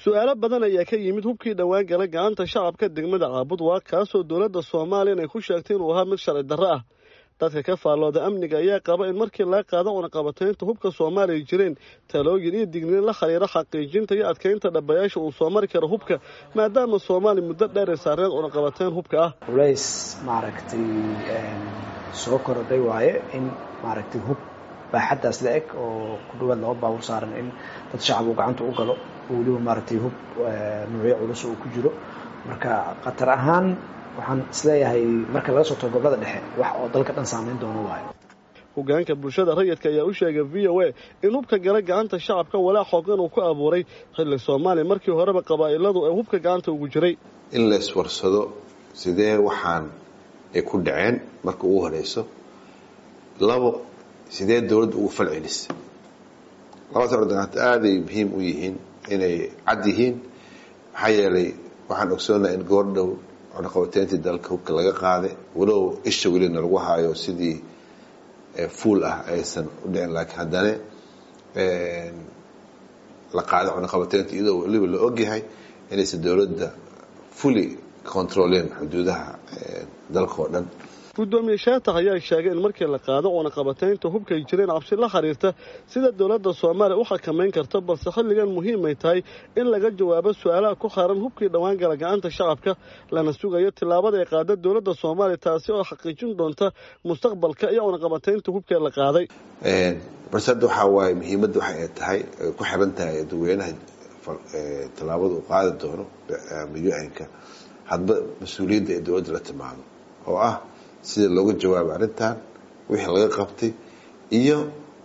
su-aalo badan ayaa ka yimid hubkii dhowaan gala gacanta shacabka degmada caabud waa kaasoo dowladda soomaaliya inay ku sheegtay inuu ahaa mid sharci darro ah dadka ka faallooda amniga ayaa qaba in markii laga qaado cunaqabataynta hubka soomaaliya jireen talooyin iyo digniin la xiriira xaqiijinta iyo adkaynta dhabayaasha uu soo mari karo hubka maadaama soomaaliya muddo dheer ay saareen cunaqabatayn hubka ah culays maaragtay soo korodhay waaye in maaragtay hub baaxaddaas la eg oo ku dhawaad laba baabur saaran in dad shacab uu gacanta u galo oo weliba maaragtay hub nuucyo culus uu ku jiro marka khatar ahaan waxaan isleeyahay marka laga soo tago gobolada dhexe wax oo dalka dhan saameyn doono waayo hogaanka bulshada rayidka ayaa u sheegay v o a in hubka gala gacanta shacabka walaa xoogan uu ku abuuray xilli soomaaliya markii horeba qabaa'iladu ay hubka gacanta ugu jiray in la iswarsado sidee waxaan ay ku dhaceen marka ugu horeyso labo sidee dowladda ugu fal celisa labadaas ordagaanta aaday muhiim u yihiin inay cad yihiin maxaa yeelay waxaan ogsoonaha in goordhow cunaqabateyntii dalka hubka laga qaaday walow isha welina lagu haayo sidii fuul ah aysan u dhicin laakiin haddana la qaaday cunaqabateynta iyadoo weliba la ogyahay inaysan dowladda fully controleen xuduudaha dalka oo dhan guddoomiye shaatax ayaa sheegay in markii la qaado cunaqabataynta hubkay jireen cabsi la xiriirta sida dowladda soomaaliya u xakamayn karto balse xilligan muhiimay tahay in laga jawaabo su-aalaha ku xaaran hubkii dhowaan gala gacanta shacabka lana sugayo tillaabada ay qaada dowladda soomaaliya taasi oo xaqiijin doonta mustaqbalka iyo cunaqabataynta hubkee la qaaday balse hadda waxaa waaye muhiimadda waxa ay tahay ay ku xiran tahay dadweynaha tillaabada uu qaadi doono u-nka hadba mas-uuliyadda ee dowladda la timaado oo ah sida looga jawaabay arrintan wixii laga qabtay iyo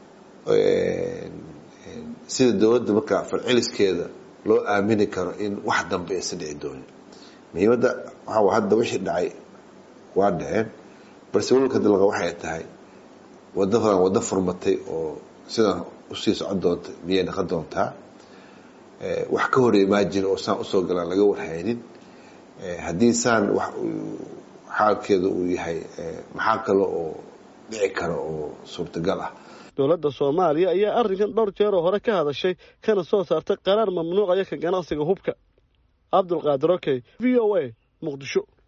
sida dowladda markaa falceliskeeda loo aamini karo in wax dambe aysan dhici doonin muhiimadda waxaa hadda wixii dhacay waa dhaceen balse walalka dalqa waxay tahay wadadan waddo furmatay oo sidan usii socon doonta miyay naqon doontaa wax ka hor imaajin oo saan usoo galaan laga warhaynin haddii saan wax xaalkeedu uu yahay maxaa kale oo dhici kara oo suurtagal ah dowladda soomaaliya ayaa arrinkan dhowr jeeroo hore ka hadashay kana soo saartay qaraar mamnuucaya ka ganacsiga hubka cabdulqaadir okey v o a muqdisho